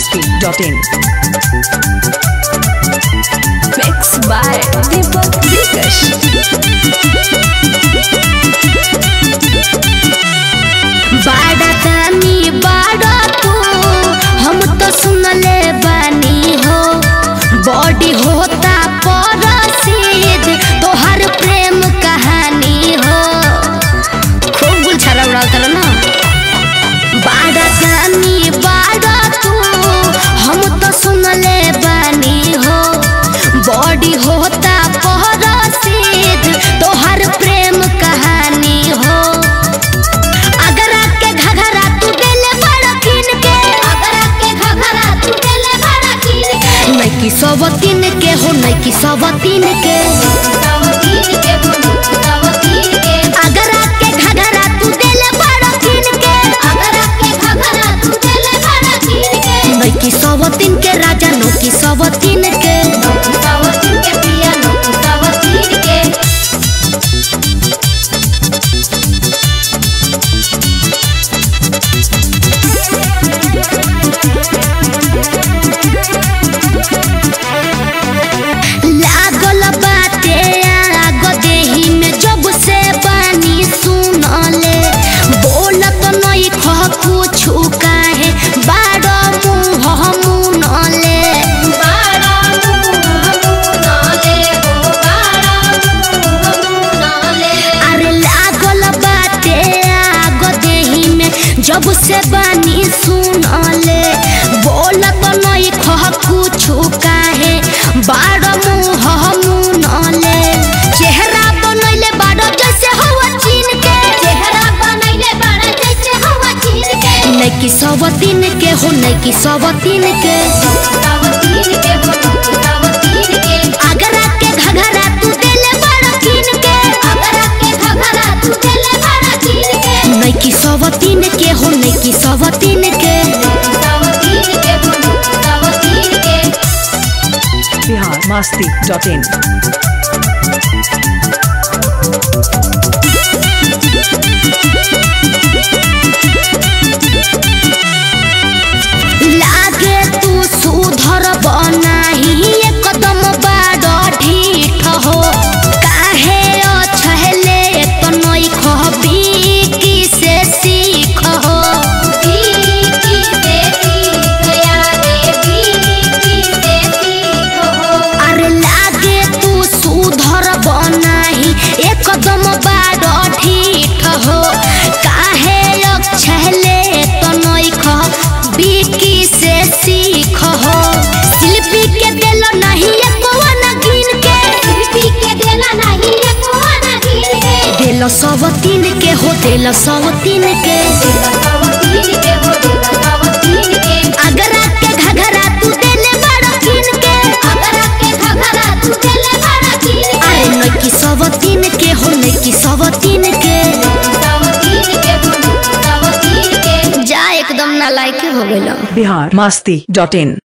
masti.in. Mixed by Deepak Dikash. बाड़ा तानी बाड़ा तू हम तो सुनले बानी हो बॉडी होता परसीद तोहर प्रेम कहानी हो खूब गुलछारा उड़ाल कर ना बाड़ा तानी बाड़ा तू हम तो सुनले बानी हो बॉडी होता परसीद तोहर प्रेम कहानी हो अगर आके घघरा तू देले बड़ा किन के अगर आके घघरा तू देले बड़ा किन के नैकी सवतीन के हो नैकी सवतीन के अगर आके घघरा तू देले बड़ा किन के अगर आके घघरा तू देले बड़ा किन के नैकी सवतीन के राजा नौकी सवतीन के सवतीन के पिया नौकी सवतीन के लागल बाटे आग देही में जब से बानी सुनले बोलत नहीं खह कुछु काहे बाड़ मुँह मुनले अरे लागल बाटे आग देही में जब से बानी सुनले बोलत नहीं खह कुछु काहे बाड़ मुँह मुनले चेहरा बनैले बाड़ जैसे हवा चीन के चेहरा बनैले बाड़ जैसे हवा चीन के नैकी सवतीन के हो नैकी सवतीन के अगर आके घघरा तू देले बड़ा किन के अगर आके घघरा तू देले बड़ा किन के नैकी सवतीन के हो नैकी सवतीन के Bihar masti.in. लागे तू सुधर बनाही एकदम बाड़ ढीठ हो काहे अछहले तो नई खबी की से सीख हो अरे लागे तू सुधर बनाही एकदम बाड़ ढीठ हो काहे अछहले तो नई खबी की से सीख हो शिल्पी के देलो नहीं एको ना गिन के शिल्पी के देला नहीं एको ना गिन के देलो सब तीन के हो देलो सब तीन के अगर आके घघरा तू देले बड़ा किन के अगर आके घघरा तू देले बड़ा किन के अरे नकी सब तीन के हो नकी सब तीन के जा एकदम ना लायक हो गेलो Bihar masti.in.